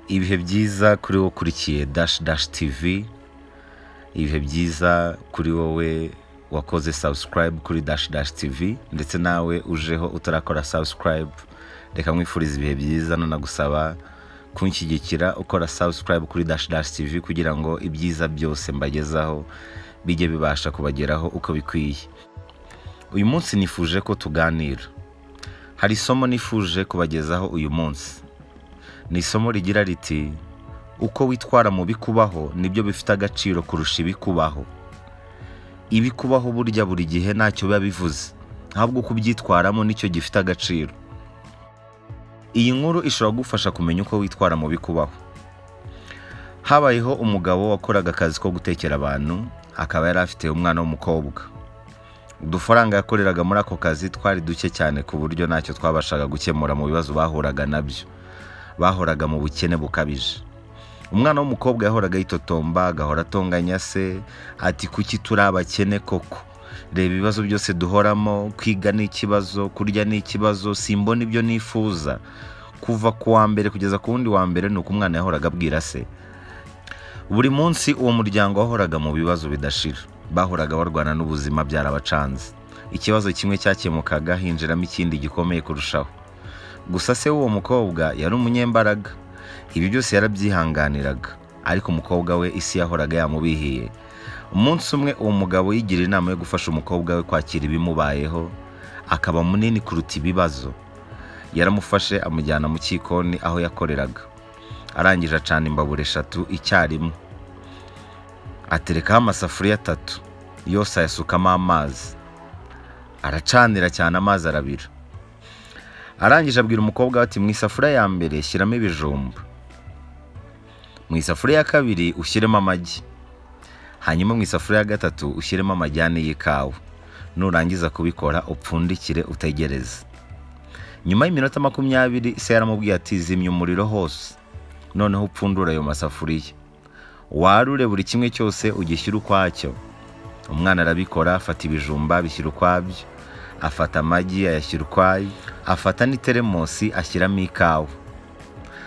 ibihe byiza kuri wowe ukurikiye dash dash tivi ibihe byiza kuri wowe wakoze subscribe kuri dash dash tivi ndetse nawe ujeho utarakora subscribe reka mwifurize ibihe byiza nanagusaba kunshyigikira ukora subscribe kuri dash dash tivi kugira ngo ibyiza byose mbagezaho bijye bibasha kubageraho uko bikwiye uyu munsi nifuje ko tuganira hari isomo nifuje kubagezaho uyu munsi ni isomo rigira riti uko witwara mu bikubaho nibyo bifite agaciro kurusha ibikubaho ibikubaho burya buri gihe ntacyo biba bivuze ahubwo uko ubyitwaramo nicyo gifite agaciro iyi nkuru ishobora kugufasha kumenya uko witwara mu bikubaho habayeho umugabo wakoraga akazi ko gutekera abantu akaba yari afite umwana w'umukobwa udufaranga yakoreraga muri ako kazi twari duke cyane ku buryo ntacyo twabashaga gukemura mu bibazo bahuraga nabyo bahoraga mu bukene bukabije umwana w'umukobwa yahoraga yitotomba agahora atonganya se ati kuki turi abakene koko reba ibibazo byose duhoramo kwiga ni ikibazo kurya ni ikibazo simbona ibyo nifuza kuva ku wa mbere kugeza ku wundi wa mbere ni uko umwana yahoraga abwira se buri munsi uwo muryango wahoraga mu bibazo bidashira bahoraga barwana n'ubuzima byarabacanze ikibazo kimwe cyakemukaga hinjiramo ikindi gikomeye kurushaho gusa se w'uwo mukobwa yari umunyembaraga ibi byose yarabyihanganiraga ariko umukobwa we isi yahoraga yamubihiye umunsi umwe uwo mugabo yigira inama yo gufasha umukobwa we kwakira ibimubayeho akaba munini kuruta ibibazo yaramufashe amujyana mu cyikoni aho yakoreraga arangije acana imbabura eshatu icyarimwe aterekaho amasafuriya atatu yose ayasukamo amazi aracanira cyane amazi arabira arangije abwira umukobwa we ati mu isafuriya ya mbere shyiramo ibijumba mu isafuriya ya kabiri ushyiremo amagi hanyuma mu isafuriya ya gatatu ushyiremo amajyane y'ikawa nurangiza kubikora upfundikire utegereze nyuma y'iminota makumyabiri se yaramubwiye ati zimya umuriro hose noneho upfundura ayo masafuriya warure buri kimwe cyose ugishyira ukwacyo umwana arabikora afata ibijumba bishyira ukwabyo afata amagi ayashyira ukwayo afata n'iteremosi ashyiramo ikawa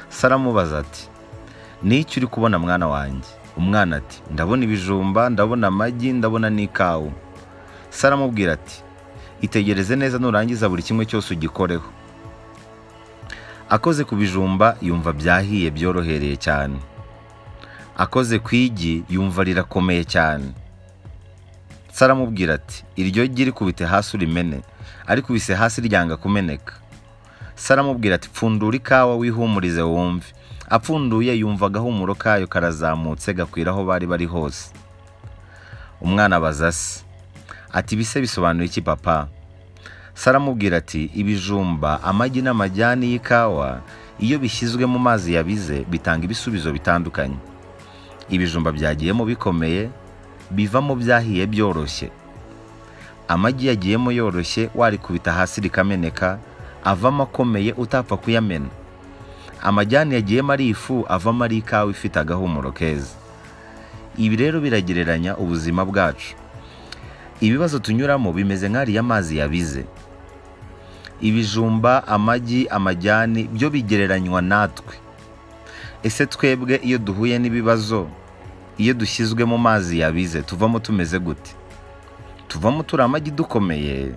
se aramubaza ati n'icyo uri kubona mwana wanjye umwana ati ndabona ibijumba ndabona amagi ndabona n'ikawa se aramubwira ati itegereze neza nurangiza buri kimwe cyose ugikoreho akoze ku bijumba yumva byahiye byorohereye cyane akoze ku igi yumva rirakomeye cyane se aramubwira ati iryo gi rikubite hasi urimene arikubise hasi ryanga kumeneka se aramubwira ati pfundura ikawa wihumurize wumve apfunduye yumva agahumuro kayo karazamutse gakwira aho bari bari hose umwana abaza se ati bise bisobanura iki papa se aramubwira ati ibijumba amagi n'amajyani y'ikawa iyo bishyizwe mu mazi yabize bitanga ibisubizo bitandukanye ibijumba byagiyemo bikomeye bivamo byahiye byoroshye amagi yagiyemo yoroshye warikubita hasi rikameneka avamo akomeye utapfa kuyamena amajyane yagiyemo ari ifu avamo ari ikawa ifite agahumuro keza ibi rero biragereranya ubuzima bwacu ibibazo tunyuramo bimeze nk'ariya mazi yabize ibijumba amagi amajyane byo bigereranywa natwe ese twebwe iyo duhuye n'ibibazo iyo dushyizwe mu mazi yabize tuvamo tumeze gute tuvamo turi amagi dukomeye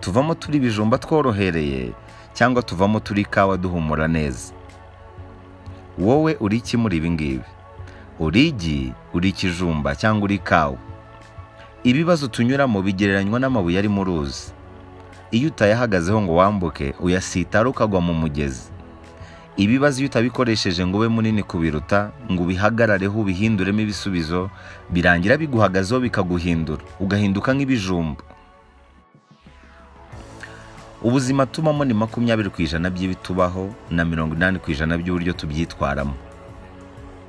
tuvamo turi ibijumba tworohereye cyangwa tuvamo turi ikawa duhumura neza wowe uri iki muri ibi ngibi uri igi uri ikijumba cyangwa uri ikawa ibibazo tunyuramo bigereranywa n'amabuye ari mu ruzi iyo utayahagazeho ngo wambuke uyasitara ukagwa mu mugezi ibibazo iyo utabikoresheje ngo ube munini kubiruta ngo ubihagarareho ubihinduremo ibisubizo birangira biguhagazeho bikaguhindura ugahinduka nk'ibijumba ubuzima tubamo ni makumyabiri ku ijana by'ibitubaho na mirongo inani ku ijana by'uburyo tubyitwaramo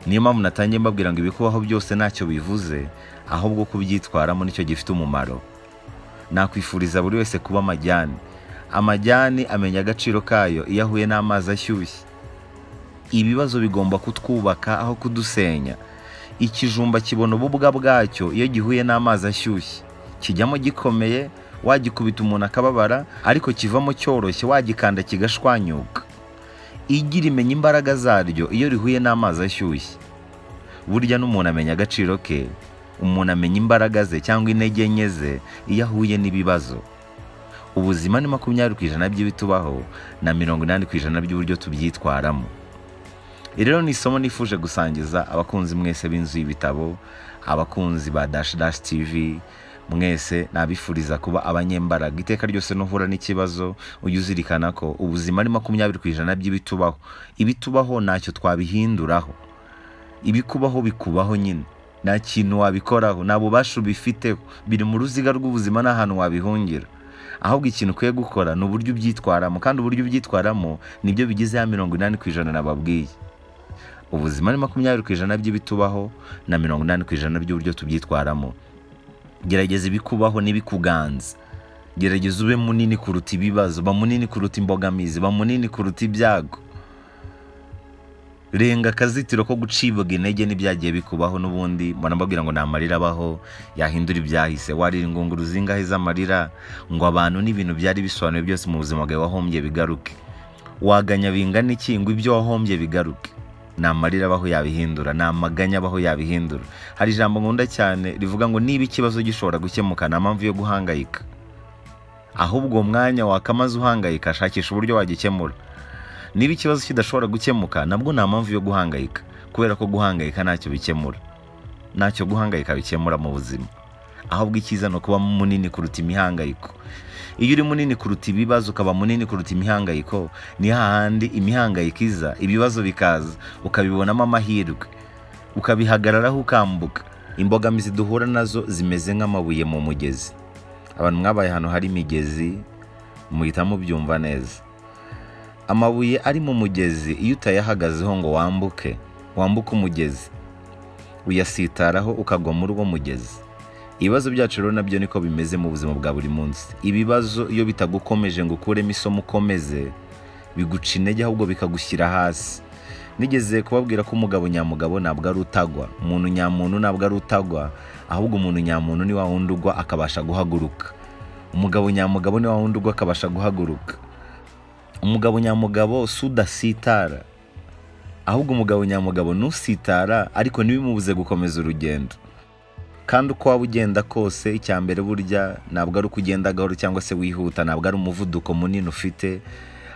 niyo mpamvu natangiye mbabwira ngo ibikubaho byose ntacyo bivuze ahubwo kubyitwaramo nicyo gifite umumaro nakwifuriza buri wese kuba amajyane amajyane amenya agaciro kayo iyo ahuye n'amazi ashyushye ibibazo bigomba kutwubaka aho kudusenya ikijumba kibona ububwa bwacyo iyo gihuye n'amazi ashyushye kijyamo gikomeye wagikubita umuntu akababara ariko kivamo cyoroshye wagikanda kigashwanyuka igi rimenya imbaraga zaryo iyo rihuye n'amazi ashyushye burya n'umuntu amenya agaciro ke umuntu amenya imbaraga ze cyangwa intege nke ze iyo ahuye n'ibibazo ubuzima ni makumyabiri ku ijana by'ibitubaho na mirongo inani ku ijana by'uburyo tubyitwaramo iri rero ni isomo nifuje gusangiza abakunzi mwese b'inzu y'ibitabo abakunzi ba dashi dashi tivi mwese nabifuriza kuba abanyembaraga iteka ryose nuhura n'ikibazo ujye uzirikana ko ubuzima ari makumyabiri ku ijana by'ibitubaho ibitubaho ntacyo twabihinduraho ibikubaho bikubaho nyine nta kintu wabikoraho nta bubasha ubifiteho biri mu ruziga rw'ubuzima n'ahantu wabihungira ahubwo ikintu ukwiye gukora ni uburyo ubyitwaramo kandi uburyo ubyitwaramo nibyo bigize ya mirongo inani ku ijana nababwiye ubuzima ni makumyabiri ku ijana by'ibitubaho na mirongo inani ku ijana by'uburyo tubyitwaramo gerageza ibikubaho n'ibikuganza gerageza ube munini kuruta ibibazo ba munini kuruta imbogamizi ba munini kuruta ibyago renga akazitiro ko gucibwa intege n'ibyagiye bikubaho n'ubundi mbona mbabwira ngo ni amarira abaho yahindura ibyahise warira ingunguru zingahe z'amarira ngo abantu n'ibintu byari bisobanuye byose mu buzima bwawe wahombye bigaruke waganya bingana iki ngo ibyo wahombye bigaruke ni amarira abaho yabihindura ni amaganya abaho yabihindura hari ijambo nkunda cyane rivuga ngo niba ikibazo gishobora gukemuka nta mpamvu yo guhangayika ahubwo uwo mwanya wakamaze uhangayika shakisha uburyo wagikemura niba ikibazo kidashobora gukemuka nabwo nta mpamvu yo guhangayika kubera ko guhangayika ntacyo bikemura ntacyo guhangayika bikemura mu buzima ahubwo icyiza ni ukuba munini kuruta imihangayiko iyo uri munini kuruta ibibazo ukaba munini kuruta imihangayiko ni hahandi imihangayiko iza ibibazo bikaza ukabibonamo amahirwe ukabihagararaho ukambuka imbogamizi duhura nazo zimeze nk'amabuye mu mugezi abantu mwabaye ahantu hari imigezi muhita mubyumva neza amabuye ari mu mugezi iyo utayahagazeho ngo wambuke wambuke umugezi uyasitaraho ukagwa muri uwo mugezi ibibazo byacu rero nabyo niko bimeze mu buzima bwa buri munsi ibibazo iyo bitagukomeje ngo ukuremo isomo ukomeze biguca intege ahubwo bikagushyira hasi nigeze kubabwira ko umugabo nyamugabo ntabwo ari utagwa umuntu nyamuntu ntabwo ari utagwa ahubwo umuntu nyamuntu ni wa wundi ugwa akabasha guhaguruka umugabo nyamugabo ni wa wundi ugwa akabasha guhaguruka umugabo nyamugabo si udasitara ahubwo umugabo nyamugabo ntusitara ariko ntibimubuze gukomeza urugendo kandi uko waba ugenda kose icya mbere burya ntabwo ari uko ugenda gahoro cyangwa se wihuta ntabwo ari umuvuduko munini ufite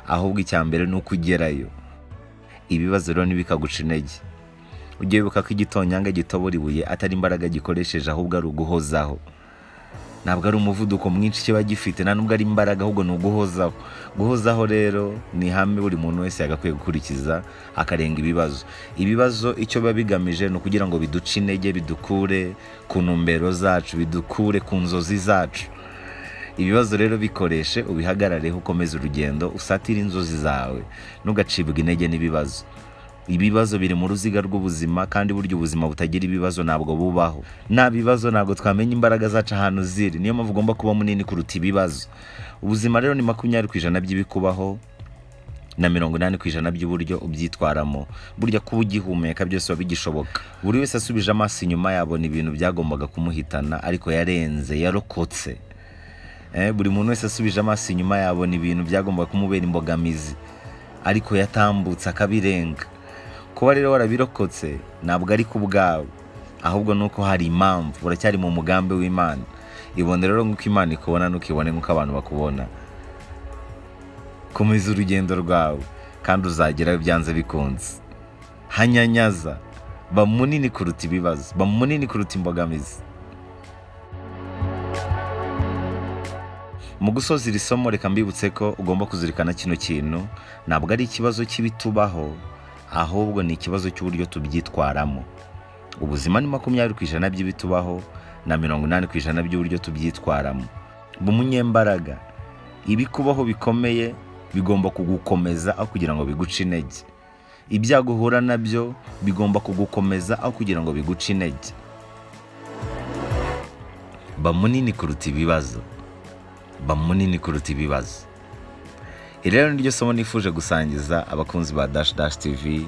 ahubwo icya mbere ni uko ugerayo ibibazo rero ntibikaguca intege ujye wibuka ko igitonyanga gitobora ibuye atari imbaraga gikoresheje ahubwo ari uguhozaho ntabwo ari umuvuduko mwinshi kiba gifite nta nubwo ari imbaraga ahubwo ni uguhozaho guhozaho rero ni ihame buri muntu wese yagakwiye gukurikiza akarenga ibibazo ibibazo icyo biba bigamije ni ukugira ngo biduce intege bidukure ku ntumbero zacu bidukure ku nzozi zacu ibibazo rero bikoreshe ubihagarareho ukomeze urugendo usatire inzozi zawe ntugacibwe intege n'ibibazo ibibazo biri mu ruziga rw'ubuzima kandi burya ubuzima butagira ibibazo ntabwo bubaho nta bibazo ntabwo twamenya imbaraga zacu ahantu ziri niyo mpamvu ugomba kuba munini kuruta ibibazo ubuzima rero ni makumyabiri ku ijana by'ibikubaho na mirongo inani ku ijana by'uburyo ubyitwaramo burya kuba ugihumeka byose biba bigishoboka buri wese asubije amaso inyuma yabona ibintu byagombaga kumuhitana ariko yarenze yarokotse Eh, buri muntu wese asubije amaso inyuma yabona ibintu byagombaga kumubera imbogamizi ariko yatambutse akabirenga kuba rero warabirokotse ntabwo ari ku bwawe ahubwo ni uko hari impamvu uracyari mu mugambi w'imana ibone rero nk'uko imana ikubona ntukibone nk'uko abantu bakubona komeza urugendo rwawe kandi uzagerayo byanze bikunze hanyanyaza ba munini kuruta ibibazo ba munini kuruta imbogamizi mu gusoza iri somo reka mbibutse ko ugomba kuzirikana kino kintu ntabwo ari ikibazo cy'ibitubaho ahubwo ni ikibazo cy'uburyo tubyitwaramo ubuzima ni makumyabiri ku ijana by'ibitubaho na mirongo inani ku ijana by'uburyo tubyitwaramo ba umunyembaraga ibikubaho bikomeye bigomba kugukomeza aho kugira ngo biguce intege ibyago uhura nabyo bigomba kugukomeza aho kugira ngo biguce intege ba munini kuruta ibibazo ba munini kuruta ibibazo iri rero niryo somo nifuje gusangiza abakunzi ba dash dash tv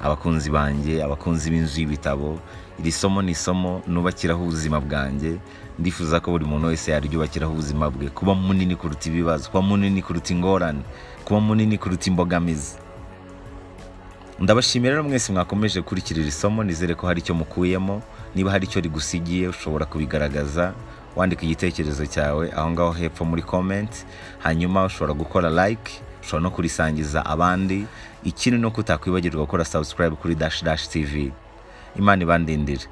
abakunzi banjye abakunzi b'inzu y'ibitabo iri somo ni isomo nubakiraho ubuzima bwanjye ndifuza ko buri muntu wese yaryubakiraho ubuzima bwe kuba munini kuruta ibibazo kuba munini kuruta ingorane kuba munini kuruta imbogamizi ndabashimira rero mwese mwakomeje gukurikira iri somo nizere ko hari icyo mukuyemo niba hari icyo rigusigiye ushobora kubigaragaza wandika igitekerezo cyawe aho ngaho hepfo muri comment hanyuma ushobora gukora like ushobora no kurisangiza abandi ikindi ni uko utakwibagirwa gukora subscribe kuri dash dash tv imana ibandindire